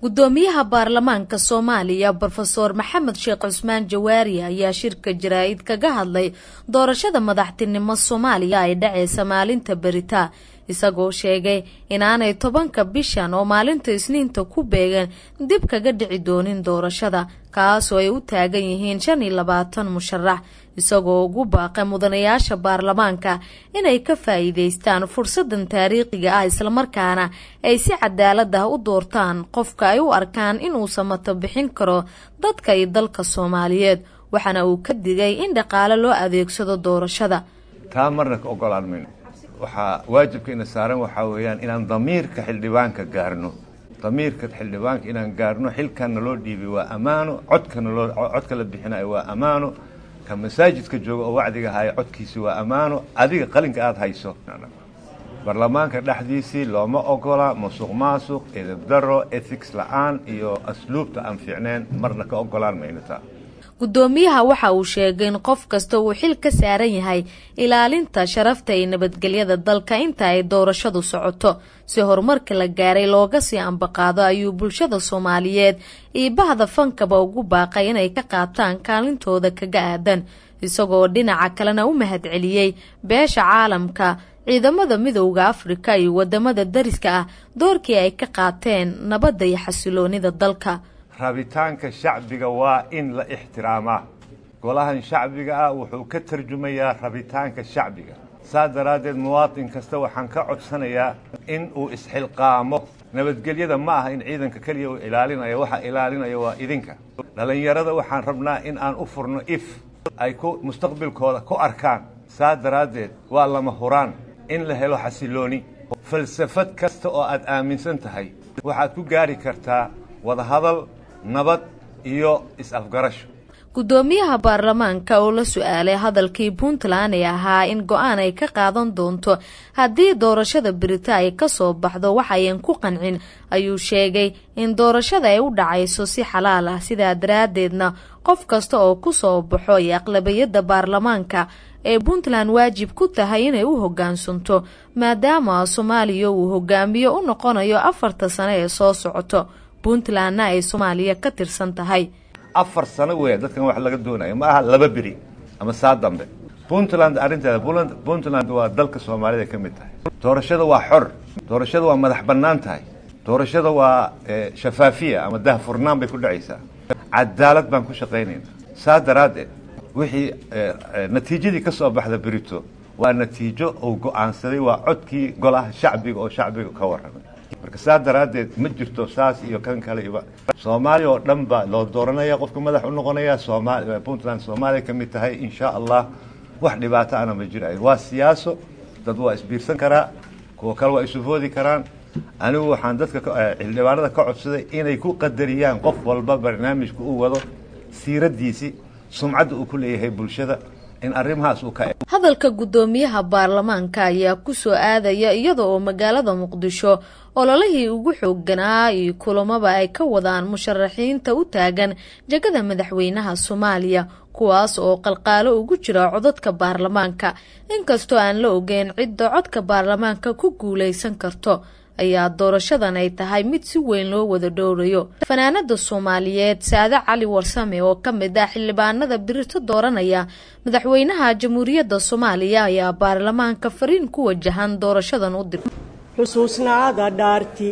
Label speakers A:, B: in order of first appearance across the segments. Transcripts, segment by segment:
A: gudoomiyaha baarlamaanka soomaaliya brofeor maxamed sheekh cusmaan jawaari ayaa shirka jaraa-id kaga hadlay doorashada madaxtinimo soomaaliya ay dhaceysa maalinta berita isagoo sheegay inaanay tobanka bishan oo maalinta isniinta ku beegan dib kaga dhici doonin doorashada kaasoo ay u taagan yihiin shan iyo labaatan musharax isagoo ugu baaqay mudanayaasha baarlamaanka inay ka faa'iideystaan fursadan taariikhiga ah islamarkaana ay si cadaalad ah u doortaan qofka ay u arkaan inuu samato bixin karo dadka iyo dalka soomaaliyeed waxaana uu ka digay in dhaqaale loo adeegsado doorashada
B: taa marna ka ogolaan mayno waxaa waajibkeena saaran waxaa weeyaan inaan damiirka xildhibaanka gaarno damiirka xildhibaanka inaan gaarno xilkanna loo dhiibay waa ammaano codkana loo codka la bixinayo waa ammaano ka masaajidka jooga oo wacdiga haya codkiisi waa ammaano adiga qalinka aada hayso baarlamaanka dhexdiisii looma ogola musuq maasuq edabdaro ethics la-aan iyo asluubta aan fiicneen marna ka ogolaan mayno taa
A: gudoomiyaha waxa uu sheegay in qof kasta uu xil ka saaran yahay ilaalinta sharafta iyo nabadgelyada dalka inta ay doorashadu socoto si horumarka la gaaray looga sii ambaqaado ayuu bulshada soomaaliyeed iyo bahda fankaba ugu baaqay inay ka qaataan kaalintooda kaga aadan isagoo dhinaca kalena u mahadceliyey beesha caalamka ciidamada midowda afrika iyo wadamada dariska ah doorkii ay ka qaateen nabadda iyo xasiloonida dalka
B: rabitaanka shacbiga waa in la ixtiraamaa golahan shacbiga ah wuxuu ka tarjumayaa rabitaanka shacbiga saa daraaddeed muwaatin kasta waxaan ka codsanayaa in uu isxilqaamo nabadgelyada ma aha in ciidanka keliya uu ilaalinayo waxa ilaalinaya waa idinka dhallinyarada waxaan rabnaa in aan u furno if ay ku mustaqbilkooda ku arkaan saa daraaddeed waa lama huraan in la helo xasilooni falsafad kasta oo aad aaminsan tahay waxaad ku gaari kartaa wadahadal nabad iyo is-afgarasho
A: gudoomiyaha baarlamaanka oo la su-aalay hadalkii puntland ee ahaa in go-aan ay ka qaadan doonto haddii doorashada berita ay kasoo baxdo waxayan ku qancin ayuu sheegay in doorashada ay u dhacayso si xalaal ah sidaa daraaddeedna qof kasta oo kusoo baxo iyo aqlabiyadda baarlamaanka ee puntland waajib ku tahay inay u hogaansanto maadaama soomaaliya uu hogaamiyo u noqonayo afarta sano ee soo socoto puntlandna ay soomaaliya ka tirsan tahay
B: afar sano weya dadkan wax laga doonayo ma aha laba beri ama saa dambe puntland arrinteeda puntland waa dalka soomaalida ka mid tahay doorashada waa xor doorashada waa madax bannaan tahay doorashada waa shafaafiya ama dahfurnaan bay ku dhacaysaa cadaalad baan ku shaqaynayna saa daraaddeed wixii natiijadii ka soo baxda berito waa natiijo uu go-aansaday waa codkii golaha shacbiga oo shacbiga ka warramay marka saa daraaddeed ma jirto saas iyo kan kale iba soomaaliya oo dhan baa loo dooranaya qofka madax u noqonaya somal puntland soomaaliya ka mid tahay insha allah wax dhibaato ana ma jirayo waa siyaaso dad waa isbiirsan karaa kuwa kale waa isufoodi karaan anigu waxaan dadka xildhibaanada ka codsaday inay ku qadariyaan qof walba barnaamijka uu wado siiradiisii sumcadda uu ku leeyahay bulshada in arrimahaas uu ka
A: hadalka guddoomiyaha baarlamaanka ayaa ku soo aadaya iyada oo magaalada muqdisho ololihii ugu xoogganaa iyo kulamaba ay ka wadaan musharaxiinta u taagan jegada madaxweynaha soomaaliya kuwaas oo qalqaalo ugu jira codadka baarlamaanka inkastoo aan la ogeyn cidda codka baarlamaanka ku guulaysan karto ayaa doorashadan ay tahay mid si weyn loo wada dhowrayo fanaanada soomaaliyeed saade cali warsame oo ka mid ah xildhibaanada birito dooranaya madaxweynaha jamhuuriyadda soomaaliya ayaa baarlamaanka fariin ku wajahan doorashadan u dirtay
C: xusuusnaada dhaarti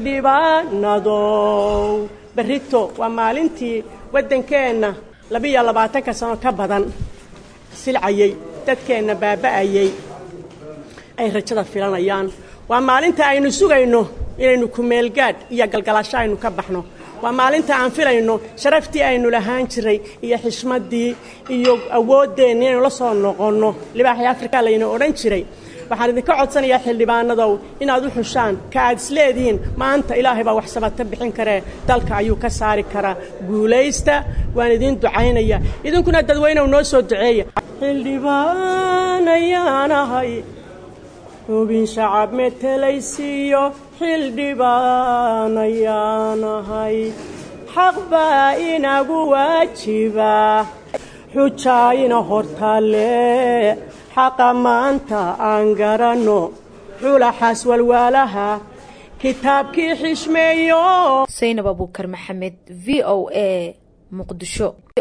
C: xildhibaanadow berrito waa maalintii waddankeenna labiyo labaatanka sano ka badan silcayey dadkeenna baaba'ayey ay rajada filanayaan waa maalinta aynu sugayno inaynu kumeelgaadh iyo galgalasho aynu ka baxno waa maalinta aan filayno sharaftii aynu lahaan jiray iyo xishmaddii iyo awooddeenna inaynu la soo noqonno libaaxii afrika layna odhan jiray waxaan idinka codsanayaa xildhibaanadow inaad u xushaan ka aad isleedihiin maanta ilaahay baa wax sabata bixin karee dalka ayuu ka saari karaa guulaysta waan idiin ducaynaya idinkuna dadweynew noo soo duceeya xildhibaan ayaan ahay xubin shacab metelaysiiyo xildhibaan ayaan ahay xaq baa inagu waajiba xujaa ina hortaale xaqa maanta aan garanno xulaxaas walwaalaha kitaabkii xishmeeyo
A: saynab abuukar maxamed v o a muqdisho